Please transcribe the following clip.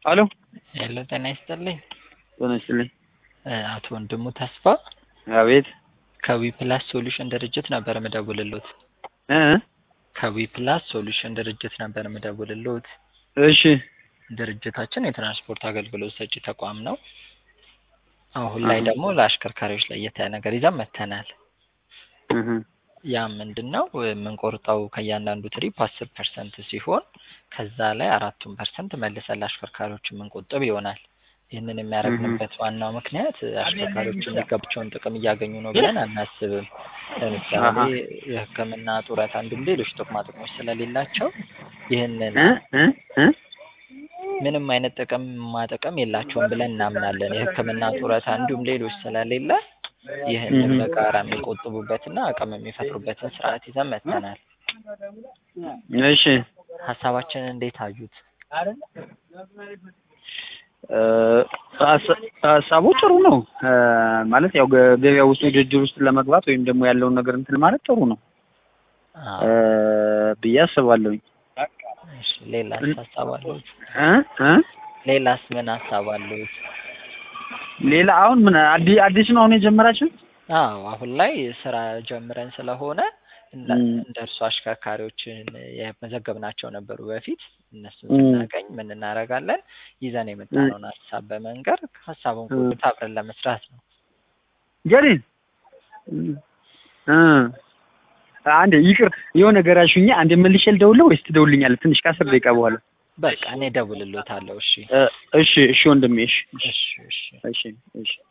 አሎ ሄሎ ጤና ይስጥልኝ። ጤና ይስጥልኝ። አቶ ወንድሙ ተስፋ አቤት ከዊ ፕላስ ሶሉሽን ድርጅት ነበር ምደውልሎት። እ ከዊ ፕላስ ሶሉሽን ድርጅት ነበር ምደውልሎት። እሺ ድርጅታችን የትራንስፖርት አገልግሎት ሰጪ ተቋም ነው። አሁን ላይ ደግሞ ለአሽከርካሪዎች ለየት ያለ ነገር ይዘን መጥተናል። እህ ያ ምንድን ነው የምንቆርጠው ከእያንዳንዱ ትሪፕ አስር ፐርሰንት ሲሆን ከዛ ላይ አራቱን ፐርሰንት መልሰን ለአሽከርካሪዎች የምንቆጥብ ይሆናል። ይህንን የሚያደርግንበት ዋናው ምክንያት አሽከርካሪዎች የሚገባቸውን ጥቅም እያገኙ ነው ብለን አናስብም። ለምሳሌ የሕክምና ጡረታ፣ እንዲሁም ሌሎች ጥቅማ ጥቅሞች ስለሌላቸው ይህንን እ እ እ ምንም አይነት ጥቅም ማጠቀም የላቸውም ብለን እናምናለን። የሕክምና ጡረታ እንዲሁም ሌሎች ስለሌለ ይህንን በጋራ የሚቆጥቡበትና አቅም የሚፈጥሩበትን ስርዓት ይዘን መጥተናል። እሺ ሀሳባችንን እንዴት አዩት? እ ሀሳ- ሀሳቡ ጥሩ ነው እ ማለት ያው ገ- ገበያ ውስጥ ውድድር ውስጥ ለመግባት ወይም ደግሞ ያለውን ነገር እንትን ማለት ጥሩ ነው አዎ። እ ብዬ አስባለሁኝ። እሺ ሌላስ ሀሳብ አሉት? እ እ ሌላስ ምን ሀሳብ አሉት? ሌላ አሁን ምን አዲስ አዲስ ነው አሁን የጀመራችሁ? አዎ አሁን ላይ ስራ ጀምረን ስለሆነ እንደ ም። እንደ እርሱ አሽከርካሪዎችን የመዘገብናቸው ነበሩ በፊት። እነሱን ም። ስናገኝ ምን እናደርጋለን? ይዘን የመጣነውን ሀሳብ በመንገር ሀሳቡን ም። ሁሉ አብረን ለመስራት ነው። ጀሪን እ አንዴ ይቅር የሆነ ነገር አልሽኝ። አንዴ መልሼ ልደውልህ ወይስ ትደውልኛለህ? ትንሽ ከአስር ደቂቃ በኋላ በቃ እኔ እደውልልዎታለሁ። እሺ እ እሺ እሺ ወንድሜ እሺ እሺ እሺ እሺ እሺ